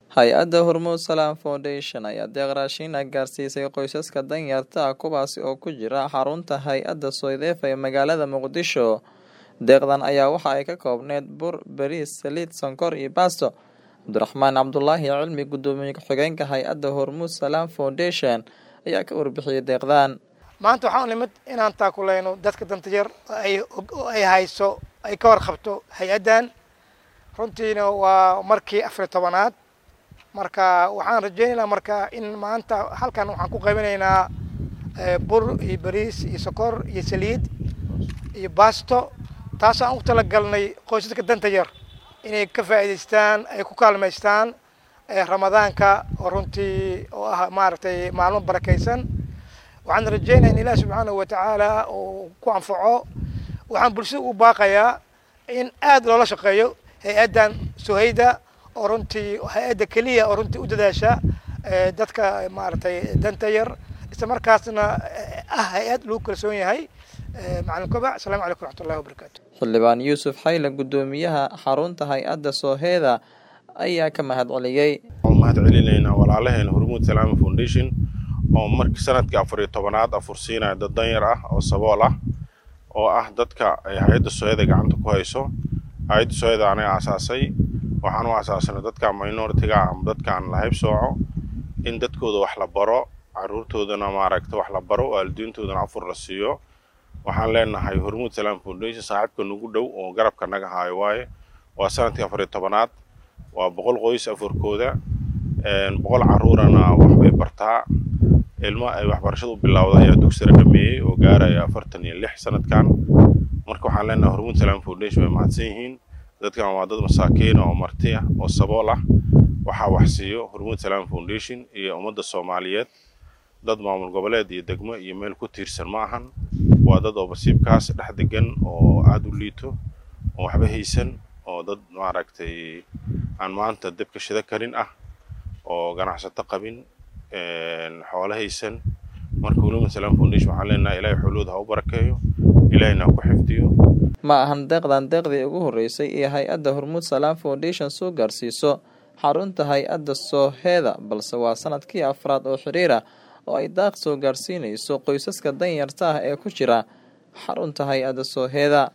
hay-adda hormuud salaam foundation ayaa deeq raashiina gaarsiisay qoysaska danyarta ah kuwaasi oo ku jira xarunta hay-adda soydeef ee magaalada muqdisho deeqdan ayaa waxa ay ka koobneyd bur bariis saliid sonkor iyo baasto cabdiraxmaan cabdulaahi cilmi gudoomiye ku-xigeenka hay-adda hormuud salaam foundation ayaa ka warbixiyey deeqdan maanta waxaan nimid inaan taakuleyno dadka danta yar ay hayso ay ka warqabto hay-addan runtiina waa markii afariy tobanaad marka waxaan rajeynaynaa marka in maanta halkan waxaan ku qaybinaynaa bur iyo bariis iyo sokor iyo saliid iyo baasto taas aan u talagalnay qoysaska danta yar inay ka faa'iidaystaan ay ku kaalmaystaan ramadaanka oo runtii oo ah maaragtay maalmo barakaysan waxaan rajeynaya in ilaah subxaanahu watacaala uu ku anfaco waxaan bulshada u baaqayaa in aad loola shaqeeyo hay-addan suhayda oo runtii hay-adda keliya oo runtii u dadaasha dadka maaragtay danta yar isla markaasna ah hay-ad lagu kalsoon yahay macalin kobac asalaamu calaykum raxmat ullahi wabarakaatu xildhibaan yuusuf xayle gudoomiyaha xarunta hay-adda sooheeda ayaa ka mahad celiyey waxaan mahad celinaynaa walaalaheena hormuud salaama foundation oo markii sanadkii afar iyo tobanaad afursiinaya dad danyar ah oo sabool ah oo ah dadka ay hay-adda sooyada gacanta ku hayso hay-adda sooyada anaga asaasay waxaan u asaasanay dadka minoritiga ama dadkaan la hayb sooco in dadkooda wax la baro caruurtoodana maaragta wax la baro waalidiintoodana afur la siiyo waxaan leenahay hormuud salaam foundation saaxiibka nagu dhow oo garabka naga haayo waaye waa sanadkii afar iyo tobanaad waa boqol qoys afurkooda boqol caruurana waxbay bartaa ilmo ay waxbarashada u bilowda ayaa dugsira dhameeyey oo gaaraya afartan iyo lix sanadkan marka waxaan leenahay hormuud salaam foundation way mahadsan yihiin dadkan waa dad masaakiina oo marti ah oo sabool ah waxaa wax siiyo hormuud salaam foundation iyo ummadda soomaaliyeed dad maamul goboleed iyo degmo iyo meel ku tiirsan ma ahan waa dad oo basiibkaas dhex degan oo aada u liito oo waxba haysan oo dad maaragtay aan maanta debka shida karin ah oo ganacsato qabin xoolo haysan marka hormuud salaam foundation waxaan leenahay ilaahay xoolooda ha u barakeeyo ilaahayna ha ku xifdiyo ma ahan deeqdan deeqdii ugu horreysay ee hay-adda hormuud salaam foundation soo gaarsiiso xarunta hay-adda sooheeda balse waa sanadkii afraad oo xiriira oo ay daaq soo gaarsiinayso qoysaska danyarta ah ee ku jira xarunta hay-adda sooheeda